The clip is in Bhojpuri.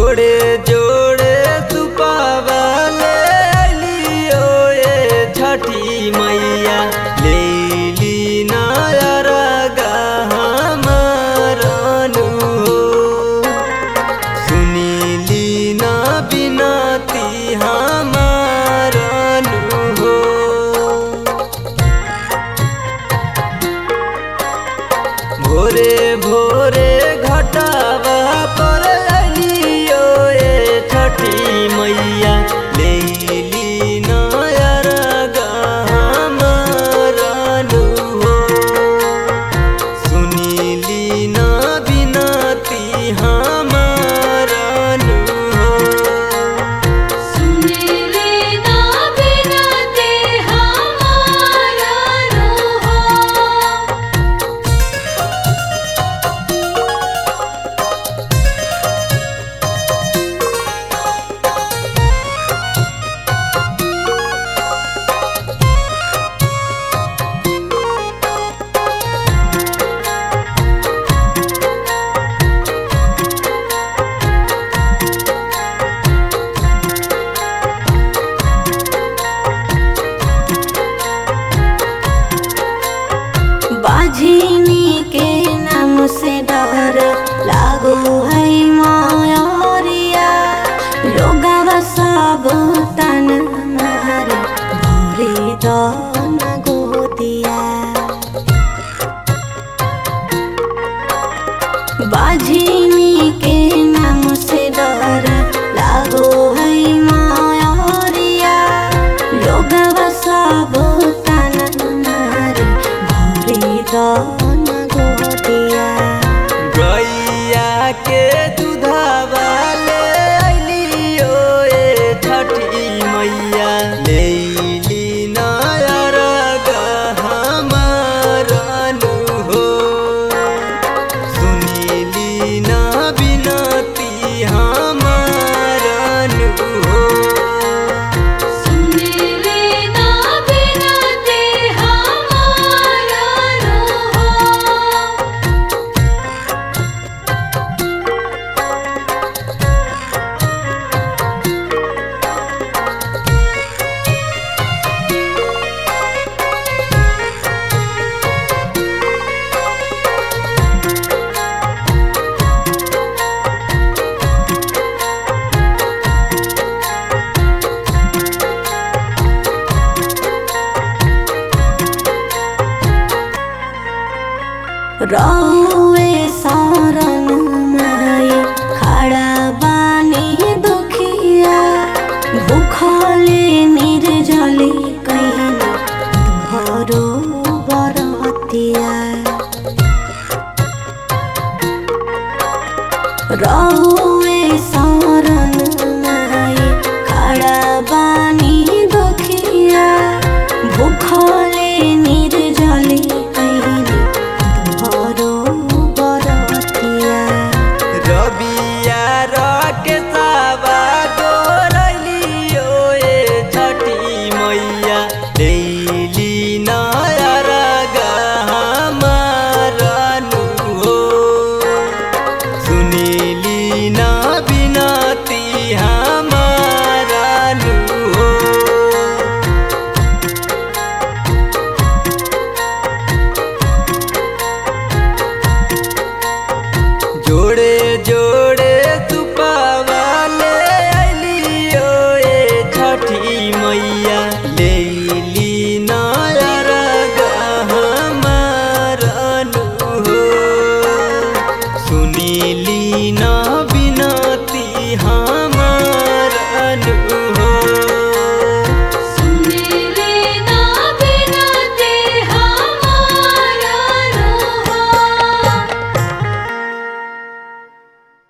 जोड़े जोड़े सुपावाले लियो ए छठी मैया ले ली नायर हमारनु हो सुनीली ना बिनती हमारनु हो भोरे भोरे घटावा पर अलियो ए छठी मैया लेली नायर गहमरनु हो सुनीली ना बिनती हमारनु हो सुनीले ना बिनते हमारा रोहा बाझिनी के नाम से डर लागो है मायरिया लोगवा सब तन मारे भरे दन गोदिया बाझिनी के नाम से डर लागो है मायरिया लोगवा सब तन मारे भरे दन गोदिया गैया के दूधवा ले अलियो ए छठी मैया लेली नायर गहमरनु हो सुनीली ना बिनती हमारनु हो सुनीले ना बिनते हमारा रोहा रहुए सारन माई खड़ा बानी दुखिया भूखले निर्जली कहीं तुहरो बरतिया रहुए सारन माई खड़ा बानी दुखिया भूखले निर्जली कहीं तुहरो बरतिया रबिया रके सावा गोरलियो ए छठी मैया लेली नायर गहमरनु हो सुनीली ना बिनती हाँ